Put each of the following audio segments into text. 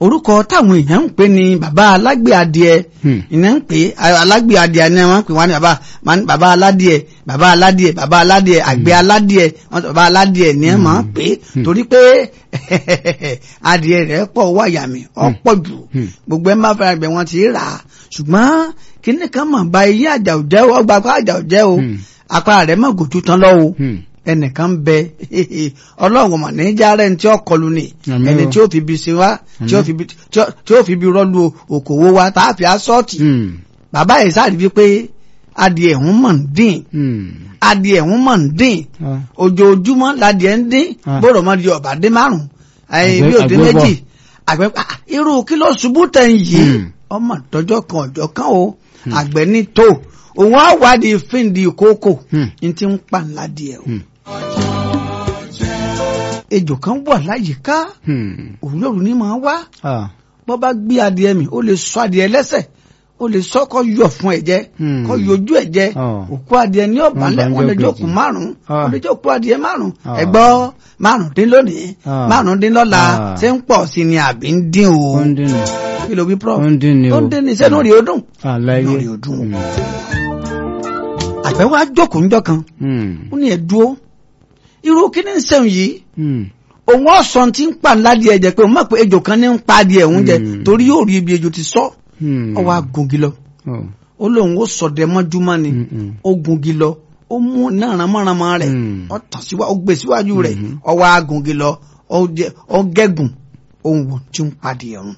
orúkọ táwọn èèyàn ń pè ní bàbá alágbè adìẹ ìná ń pè alágbè adìẹ ni wọ́n ń pè wọ́n ní bàbá bàbá aládìẹ bàbá aládìẹ bàbá aládìẹ àgbẹ̀ aládìẹ bàbá aládìẹ ni wọ́n máa ń pè torí pé adìẹ rẹ̀ pọ̀ wáyàmì ọ̀pọ̀ jù gbogbo ẹ̀ máa fẹ́ràn ibẹ̀ wọ́n ti rà á ṣùgbọ́n kíní kan mọ̀ bá iye àjà òjẹ́ o ọgbà apá àjà òjẹ́ o apá rẹ̀ mọ̀ gòtú tán lọ́wọ́ ẹnìkan ń bẹ ọlọ́run mọ̀ ní járe ní tí ó kọlu ni ẹni tí ó fi bi sin wa tí ó fi bi rọ́lu òkòwò wa tá a fi asọ́ọ̀tì bàbá yìí sáré wípé adìẹ ń mọ̀ ń dín adìẹ ń mọ̀ ń dín ojoojúmọ́ ladìẹ ń dín bóró mọ́ di ọ̀bà dín márùn-ún bí òde méjì àgbẹ̀ irú kí ló ṣubú tẹ̀ ń yìí ọmọ ìtọ́jọ́ kan ọjọ́ kan o àgbẹ̀ ní tó òun á wádìí fíndì kókò ní ti ń pa ńlá díẹ̀ o. ejò kan wà láyìíká òwúrọ̀ ní máa wá bọ́ bá gbé adìẹ mi ó lè sọ adìẹ lẹ́sẹ̀ ó lè sọ kọ́ yọ fún ẹ̀jẹ̀ kọ́ yọjú ẹ̀jẹ̀ òkú adìẹ ní ọ̀bàlẹ̀ wọn lè jókòó márùn-ún wọn lè jókòó adìẹ márùn-ún ẹ̀gbọ́ márùn-ún lónìí márùn-ún dín lọ́la ṣé ń pọ̀ sí ni àbí ń dín o kí ló wí prof ó ń dín ni o ó ń dín ni sẹ́nu rí o dùn sẹ́nu rí o dùn o. àgbẹ̀ wa jókòó ńjọ́ kan ó ní ẹ̀ dúró irú kí ni ń sẹ́wọ̀n yìí òun ọ̀sán tí ń pa ńlá díẹ̀ jẹ pé òun mọ̀ pé ejò kan ní ń pa díẹ̀ òun jẹ torí yóò rí ibi ejò ti sọ ọ wá gungi lọ ó lóun ó sọdẹ mọ́júmọ́ ni ó gungi lọ ó mú náà ránmọ́ránmọ́ rẹ̀ ó tàn síwájú ó gbé síwájú rẹ̀ ó wá gungi lọ ó gẹ́gùn ohun wo tí ń padì ọ̀run.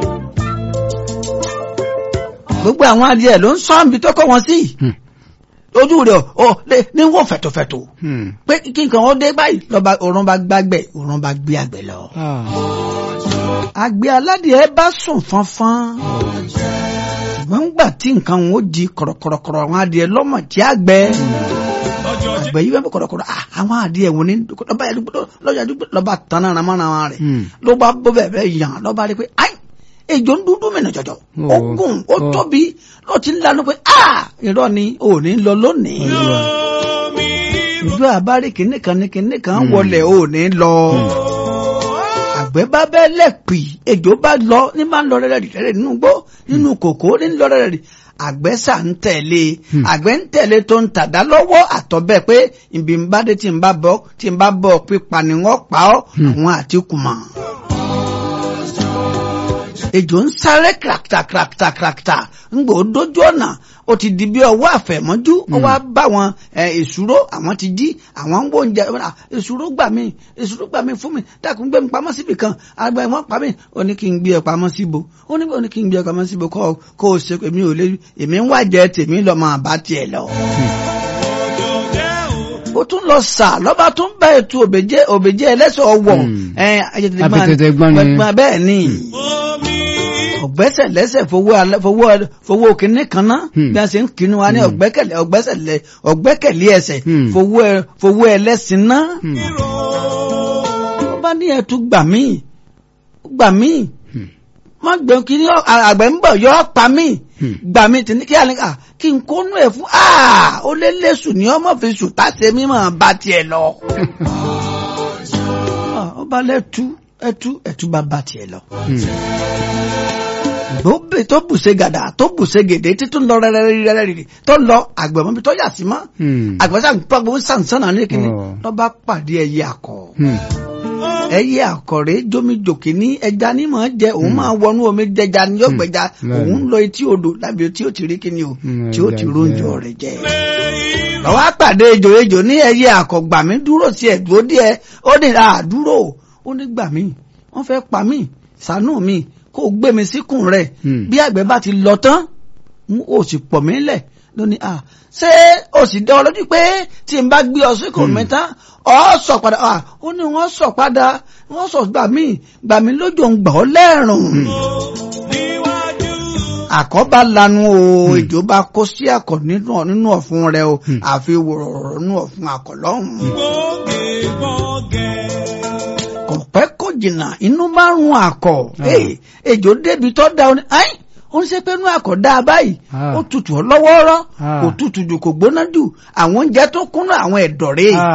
gbogbo àwọn adìẹ ló ń sọ àmì tó kọ́ wọn sí ojú rẹ̀ ọ ní wọ́n fẹ̀tọ̀fẹ̀tọ̀ pé kí nǹkan ó dé báyìí lọ́ba òrùn bá gbàgbẹ́ òrùn bá gbé àgbẹ̀ lọ. àgbẹ̀ aládìẹ bá sùn fánfán ṣùgbọ́n gbà tí nǹkan wọn ó di kọ̀rọ̀kọ̀rọ̀ àwọn adìẹ lọ́mọ tí àgbẹ̀ àgbẹ̀ yìí wẹ́n kọ̀rọ̀kọ̀rọ̀ àwọn adìẹ wo ni lọ́jà lọ́ba tán náà ramárama rẹ̀ ló bá bọ́ bẹ́ẹ̀ bẹ́ẹ̀ yàn lọ́ba rí pé ayi ejò ń dúdú mìíràn jọjọ ó gùn ó tóbi ló ti ń lanu pé a irọ́ ni ò ní lọ lónìí ìjọ àbárí kìnnì kan ní kìnnì kan wọlé ò ní lọ àgbẹ̀ bá bẹ́ẹ̀ lẹ́pì ejò bá lọ ní máa ń lọ rẹ́rẹ́ rẹ̀ nínú gbó nínú kòkó ní lọ rẹ́rẹ́ rẹ̀ àgbẹ̀ sà ń tẹ̀lé àgbẹ̀ ń tẹ̀lé tó ń tàdá lọ́wọ́ àtọ̀bẹ́ pé ibi ń bá dé tí ń bá bọ́ tí ń bá bọ́ pípa ni wọ́n pa ọ́ àwọn àtikùmọ̀. ejò ń sáré kìràkìtà kìràkìtà kìràkìtà ń gbò dójú ọ̀nà ó ti di bí ọwọ́ àfẹ̀mọ́jú ó wá bá wọn èsúró àwọn ti jí àwọn ń wóúnjẹ èsúró gbà mí èsúró gbà mí fún mi dákun gbé mi pamọ́ síbi kan àgbà ẹ̀wọ̀n pa mí ó ní kí n gbé ẹ pamọ́ síbo ó ní ó ní kí n gbé ẹ pamọ́ síbo kó kó o ṣe èmi ò lè èmi ń wájẹ tèmi lọ máa bá tiẹ̀ lọ. ó tún lọ sà lọ́ba tún bá ètò òbèjẹ́ òbèjẹ́ ẹlẹ́sẹ̀ ọwọ́ Apẹtẹtẹ bẹ́ẹ̀ ni ọ̀gbẹ́sẹ̀ lẹ́sẹ̀ fowó kínní kan ná bí a ṣe ń kinu wa ní ọ̀gbẹ́kẹ̀lé ọ̀gbẹ́sẹ̀ ọ̀gbẹ́kẹ̀lé ẹsẹ̀ fowó ẹlẹ́sìn ná. ó bá ní ẹtú gbà mí gbà mí má gbẹ̀n kí ni àgbẹ̀ ń bọ̀ yọ ọ́ pa mí gbà mí tì ní kí àlẹ́ kí n kó nú ẹ̀ fún ó lé lẹ́sùn ní ọmọ fi sùn tá a ṣe mímọ̀ bá tiẹ̀ lọ. ó bá lẹ́tú ẹtú ẹtú bá bá tiẹ̀ lọ bóbè tó bùṣe gàdà tó bùṣe gèdè títún lọ rẹrẹrẹrẹ tó lọ àgbẹ̀ mọ́bi tó yà sí mọ́ àgbẹ̀ sàn pàgbọ́ sànsán náà lẹ́kìnní lọ́ bá pàdé ẹyẹ akọ ẹyẹ akọ̀rẹ́ jómijòkè ní ẹja ní mọ̀ jẹ òun máa wọnú omi jẹja ní yóò gbẹja òun lọ etí odò lábẹ́ tí ó ti rí kíni o tí ó ti róúnjọ rẹ̀ jẹ. lọ́wọ́ àpàdé ejò ejò ní ẹyẹ akọ̀gbà mi dúró sí ẹ̀dúró díẹ̀ ó ní àdúró ó ní gbà mí wọ́n fẹ́ pa mí ṣàánú mi kó o gbé mi síkùn rẹ̀ bí àgbẹ̀ bá ti lọ tán ó sì pọ̀ mí lẹ̀ lónìí à ṣé o sì dán ọ lójú pé tí n bá gbé ọ síkùn mi tán ọ sọ padà à ó ní wọ́n sọ padà wọ́n sọ gbà mí gbà mí lójú òun gbà ọ́ lẹ́rùn. àkọ́bá lanu o ìjọ bá kó sí àkọ́ nínú ọ̀fun rẹ o àfi wòrọ̀rọ̀ nínú ọ̀fun àkọ́ lọ́hùn kọ̀pẹ́ kò jìnnà inú máa ń run àkọ́ ejò débi tó da oní ayi ó ń ṣe pé inú àkọ́ dá a báyìí ó tutù ọ lọ́wọ́ọ́rọ́ kò tutù jù kò gbóná jù àwọn oúnjẹ tó kúnnú àwọn ẹ̀dọ̀ rẹ̀